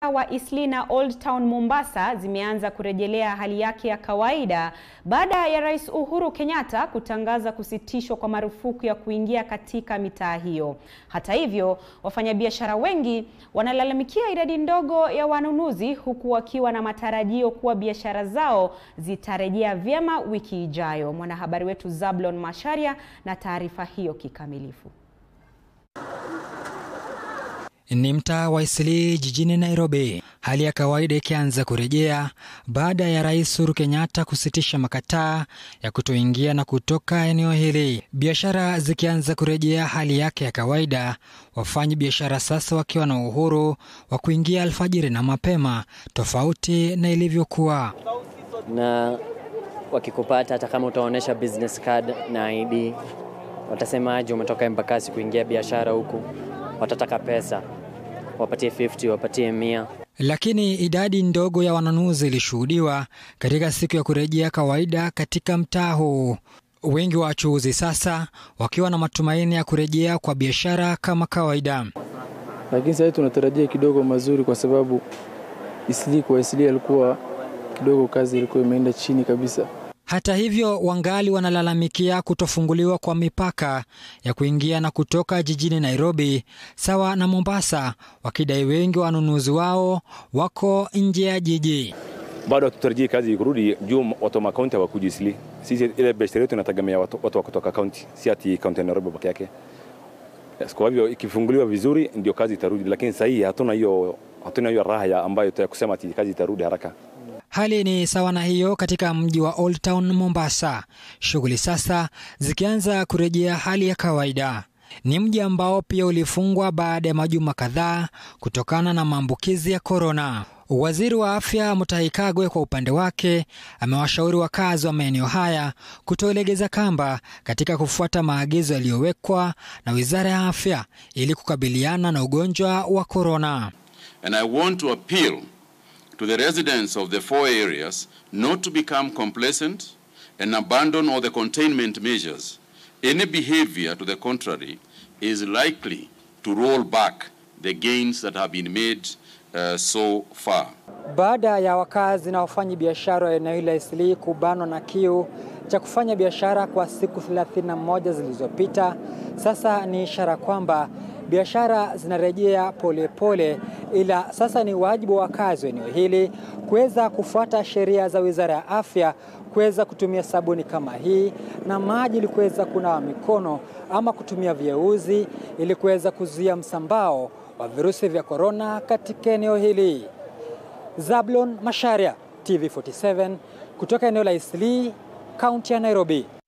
wa Eastleigh na Old Town Mombasa zimeanza kurejelea hali yake ya kawaida baada ya Rais Uhuru Kenyatta kutangaza kusitishwa kwa marufuku ya kuingia katika mitaa hiyo. Hata hivyo, wafanyabiashara wengi wanalalamikia idadi ndogo ya wanunuzi huku wakiwa na matarajio kuwa biashara zao zitarejea vyema wiki ijayo. Mwanahabari wetu Zablon Masharia na taarifa hiyo kikamilifu. Ni mtaa wa Eastleigh jijini Nairobi, hali ya kawaida ikianza kurejea baada ya Rais Uhuru Kenyatta kusitisha makataa ya kutoingia na kutoka eneo hili, biashara zikianza kurejea hali yake ya kawaida, wafanyi biashara sasa wakiwa na uhuru wa kuingia alfajiri na mapema, tofauti na ilivyokuwa. Na wakikupata hata kama utaonyesha business card na ID, watasemaje umetoka Embakasi kuingia biashara huku? Watataka pesa wapatie 50 wapatie mia. Lakini idadi ndogo ya wanunuzi ilishuhudiwa katika siku ya kurejea kawaida katika mtaa huu, wengi wa wachuuzi sasa wakiwa na matumaini ya kurejea kwa biashara kama kawaida. Lakini sasa tunatarajia kidogo mazuri, kwa sababu Eastleigh kwa Eastleigh alikuwa kidogo, kazi ilikuwa imeenda chini kabisa. Hata hivyo wangali wanalalamikia kutofunguliwa kwa mipaka ya kuingia na kutoka jijini Nairobi sawa na Mombasa, wakidai wengi wa wanunuzi wao wako nje ya jiji. Bado hatutarajii kazi kurudi juu watu wa makaunti hawakuji Eastleigh. Sisi ile biashara yetu inategemea watu, watu wa kutoka kaunti, si ati kaunti ya Nairobi peke yake. Yes, kwa hivyo ikifunguliwa vizuri ndio kazi itarudi, lakini sasa hii hatuna hiyo hatuna hiyo raha ambayo ya kusema ati kazi itarudi haraka. Hali ni sawa na hiyo katika mji wa Old Town Mombasa, shughuli sasa zikianza kurejea hali ya kawaida. Ni mji ambao pia ulifungwa baada ya majuma kadhaa kutokana na maambukizi ya korona. Waziri wa Afya Mutahi Kagwe kwa upande wake amewashauri wakazi wa maeneo haya kutolegeza kamba katika kufuata maagizo yaliyowekwa na Wizara ya Afya ili kukabiliana na ugonjwa wa korona. And I want to appeal to the residents of the four areas not to become complacent and abandon all the containment measures. Any behavior to the contrary is likely to roll back the gains that have been made uh, so far. Baada ya wakazi na wafanyi biashara wa eneo hili la Eastleigh kubanwa na kiu cha kufanya biashara kwa siku 31 zilizopita, sasa ni ishara kwamba biashara zinarejea polepole, ila sasa ni wajibu wa wakazi wa eneo hili kuweza kufuata sheria za Wizara ya Afya, kuweza kutumia sabuni kama hii na maji ili kuweza kunawa mikono ama kutumia vyeuzi ili kuweza kuzuia msambao wa virusi vya korona katika eneo hili. Zablon Masharia, TV47 kutoka eneo la Eastleigh, kaunti ya Nairobi.